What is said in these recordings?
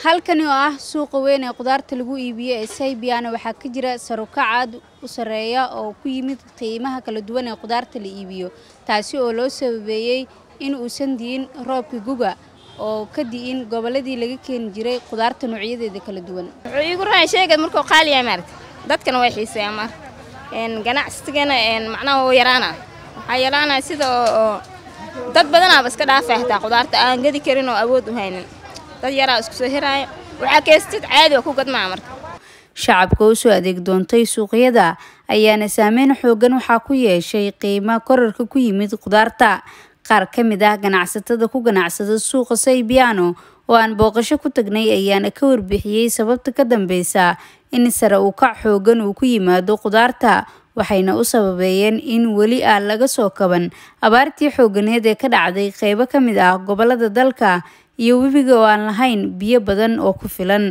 halkani oo ah suuqa weyn ee khudaarta lagu iibiyo ee saybiyaana waxaa ka jira sarukac aad u sarreeya oo ku yimid qiimaha kala duwan ee khudaarta la iibiyo taasi oo loo sababeeyey in uusan di'in roobka guga oo ka di'in gobolladii laga keeni jiray khudaarta noocyadeeda kala duwan wuxuu iigu rahay sheegad markuu qaali yahay maaragta dadkana way xiiseeyaan mar een ganacsigana een macnaha wuu yaraana waxaa yaraanaya sida oo oo dad badanaaba iska dhaafay hataa khudaarta aan gadi karin oo awood u haynin dad yaraa isku soo heraaya waxaa keestid caadi oo ku gadmaa marka shacabka u soo adeeg doontay suuqyada ayaana saameyn xoogan waxaa ku yeeshay qiimo korarka ku yimid khudaarta qaar ka mid ah ganacsatada ku ganacsada suuqa saybiyaano oo aan booqasho ku tagnay ayaana ka warbixiyey sababta ka dambeysa in sare uu kac xoogan uu ku yimaado khudaarta waxayna u sababeeyeen in weli aan laga soo kaban abaartii xooganeed ee ka dhacday qeybo ka mid ah gobolada dalka iyo webiga oo aan lahayn biyo badan oo ku filan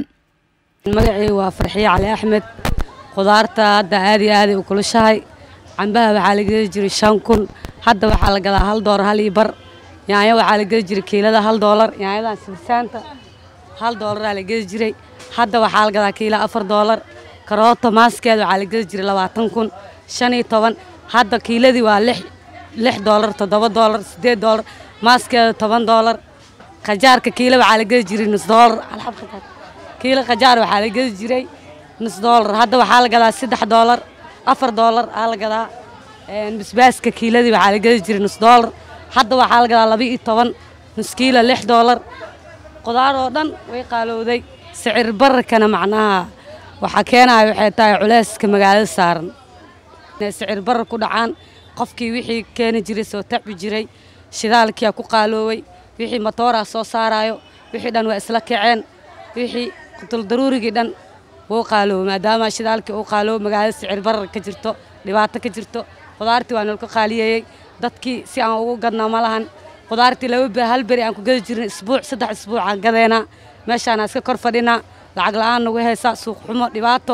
magacii waa farxiye cali axmed khudaarta hadda aad iyo aaday u kulushahay cambaha waxaa la geli jiray shan kun hadda waxaa la gadaa hal doolar hal iyo bar yaanyo waxaa la geli jiray kiilada hal doolar yaanyadan sibsaanta hal doolaraa la geli jiray hadda waxaa la gadaa kiila afar doolar karooto maaskeeda waxaa la geli jiray labaatan kun shan iyo toban hadda kiiladii waa lix lix doolar toddoba doolar siddeed doolar maaskeeda toban doolar khajaarka kiila waxaa la geli jiray nus doolar alxab khajaar kiilo khajaar waxaa la geli jiray nus doolar hadda waxaa la gadaa saddex doolar afar doolar aa la gadaa basbaaska kiiladii waxaa la geli jiray nus doolar hadda waxaa la gadaa laba iyo toban nus kiilo lix doolar qudaar oo dhan way qaalowday sicir bararkana macnaha waxaa keenaya waxay tahay culeyska magaalada saaran inay sicir barar ku dhacaan qofkii wixii keeni jiray soo tacbi jiray shidaalkiyaa ku qaalooway wixii matooraa soo saarayo wixii dhan waa isla kaceen wixii qutuldaruurigii dhan wuu qaaloobo maadaama shidaalkii uu qaaloobo magaalada sicir barar ka jirto dhibaato ka jirto khudaartii waa nalka qaaliyeeyey dadkii si aan ugu gadnaa ma lahan khudaartii laba hal beri aan ku gadi jirin isbuuc saddex isbuuc aan gadeenaa meeshaana iska kor fadhinaa lacag la-aan nagu haysa suuq xumo dhibaato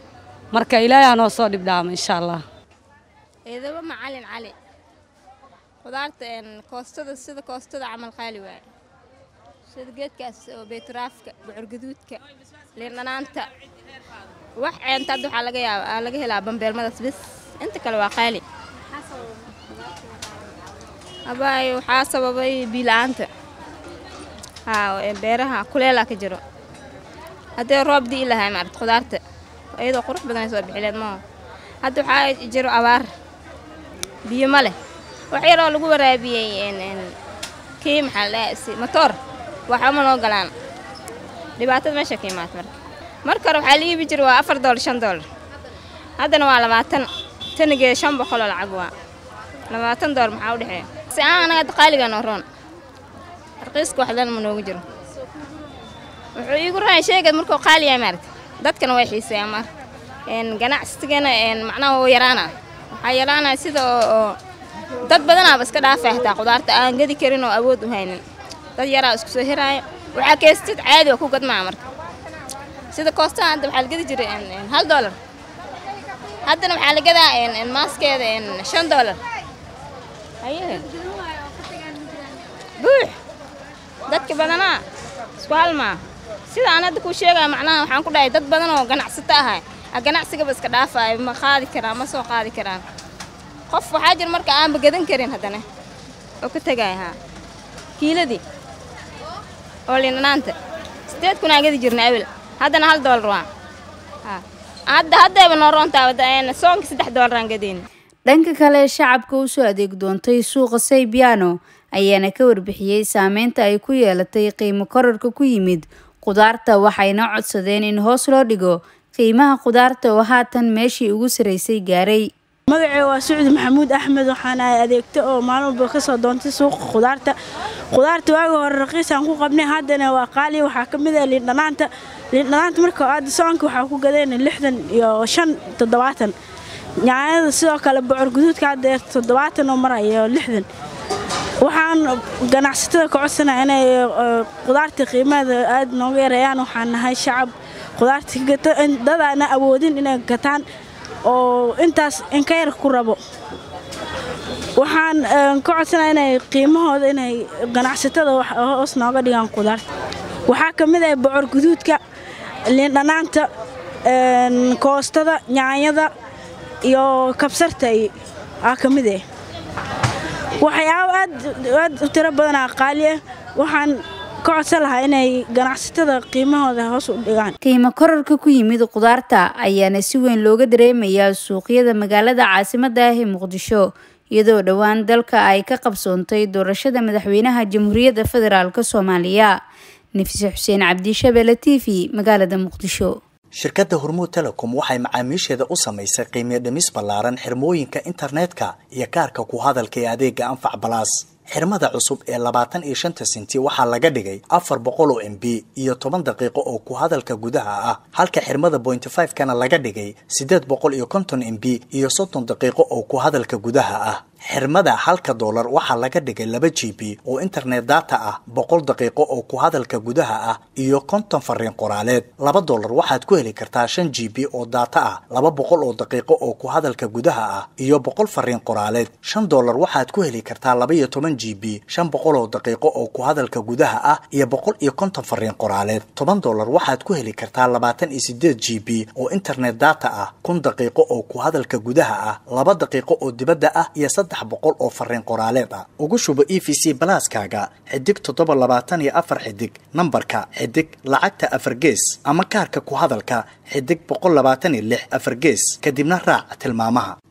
marka ilaahay noo soo dhibdhaama insha allah eedaba macalin cali khudaarta een koostada sida koostada camal qaali waaye sida geedkaas oo beeturaafka bocor gaduudka liindhanaanta wax ceenta hadda waxaa laga yaaba laga helaa bambeelmadaas bis inta kale waa qaali abaay waxaa sababay biila-aanta haa beeraha kuleelaa ka jiro haddee roob di'i lahay maarata khudaarta iyadoo qurux badanay soo bixileed maaha hadda waxaa jiro abaar biyo ma leh wax yaroo lagu waraabiyey kii maxaa la dhahaa matoor waxama noo galaan dhibaatada meesha ka imaata marka marka hore waxaa la iibi jira waa afar doolar shan doolar haddana waa labaatan tanigeeda shan boqoloo lacag waa labaatan doolar maxaa u dhexeeya si aan anaga hadda qaaliga noo roon arqiiska waxdan ma noogu jiro wuxuu iigu rahay sheegad markuu qaali yahay maaragta dadkana way xiiseeyaan mar een ganacsigana een macnaha wuu yaraana waxaa yaraanaya sida oo oo dad badanaaba iska dhaafay hataa khudaarta aan gadi karin oo awood u haynin dad yaraa isku soo heraaya waxaa keestid caadi oo ku gadmaa marka sida koostaha hadda waxaa la gadi jiray hal doolar haddana waxaa la gadaa maaskeeda shan doolar haye buux dadka badanaa isku halmaa sida aan hadda kuu sheegaya macnaha waxaan ku dhahay dad badan oo ganacsato ahay ganacsigaba iska dhaafaayo ma qaadi karaan ma soo qaadi karaan qof waxaa jira marka aanba gadan karin haddana oo ka tegaya haa kiiladii oo lindhanaanta siddeed kun aan gadi jirna awel haddana hal doolar waa hadda haddayba noo roontaa soonka saddex doolar aan gadayn dhanka kale shacabka u soo adeeg doontay suuqa saybiyaano ayaana ka warbixiyey saameynta ay ku yeelatay qiimo korarka ku yimid khudaarta waxayna codsadeen in hoos loo dhigo qiimaha khudaarta oo haatan meeshii ugu saraysay gaaray magacee waa sucdi maxamuud axmed waxaan ahay adeegto oo maalin walba ka soo doontay suuqa khudaarta khudaarta waagi hore raqiisaan ku qabnay haddana waa qaali waxaa ka mid ah liindhanaanta liindhanaanta marka aada soonka waxaa ku gadeen lixdan iyo shan toddobaatan nyaanyada sidoo kale bocor guduudka hadda toddobaatan oo marayo lixdan waxaan ganacsatada ka codsanaya inay khudaarta qiimaheeda aada nooga yareeyaan waxaan nahay shacab khudaarta dadaana awoodin inay gataan oo intaas inka yar ku rabo waxaan ka codsanaya inay qiimahooda inay ganacsatada hoos nooga dhigaan khudaarta waxaa ka mid ah bocor guduudka liindhanaanta koostada nyaanyada iyo kabsarta aa ka mid ah waxyaabo aad u tiro badanaa qaali ah waxaan ka codsan lahaa inay ganacsatada qiimahooda hoos u dhigaan qiimo korarka ku yimid qudaarta ayaana si weyn looga dareemayaa suuqyada magaalada caasimadda ah ee muqdisho iyadoo dhowaan dalka ay ka qabsoontay doorashada madaxweynaha jamhuuriyadda federaalk soomaaliya nafise xuseen cabdishabele t v magaalada muqdisho shirkadda hormuud telecom waxay macaamiisheeda u samaysay qiimiyo dhimis ballaaran xirmooyinka internetka iyo kaarka ku hadalka ee adeega anfac balaas xirmada cusub ee labaatan iyo shanta sinti waxaa laga dhigay afar boqol oo m b iyo toban daqiiqo oo ku hadalka gudaha ah halka xirmada bointy five kana laga dhigay siddeed boqol iyo konton m b iyo soddon daqiiqo oo ku hadalka gudaha ah xirmada halka doolar waxaa laga dhigay laba g b oo internet data ah boqol daqiiqo oo ku hadalka gudaha ah iyo konton fariin qoraaleed laba doolar waxaad ku heli kartaa shan g b oo data ah laba boqol oo daqiiqo oo ku hadalka gudaha ah iyo boqol fariin qoraaleed shan doolar waxaad ku heli kartaa laba iyo toban g b shan boqol oo daqiiqo oo ku hadalka gudaha ah iyo boqol iyo konton fariin qoraaleed toban doolar waxaad ku heli kartaa labaatan iyo sideed g b oo internet data ah kun daqiiqo oo ku hadalka gudaha ah laba daqiiqo oo dibadda ah iyo saddex boqol oo fariin qoraaleed ah ugu shubo e v c balaaskaaga xidig toddoba labaatan iyo afar xidig nambarka xidig lacagta afar gees ama kaarka ku hadalka xidig boqol labaatan iyo lix afar gees kadibna raac tilmaamaha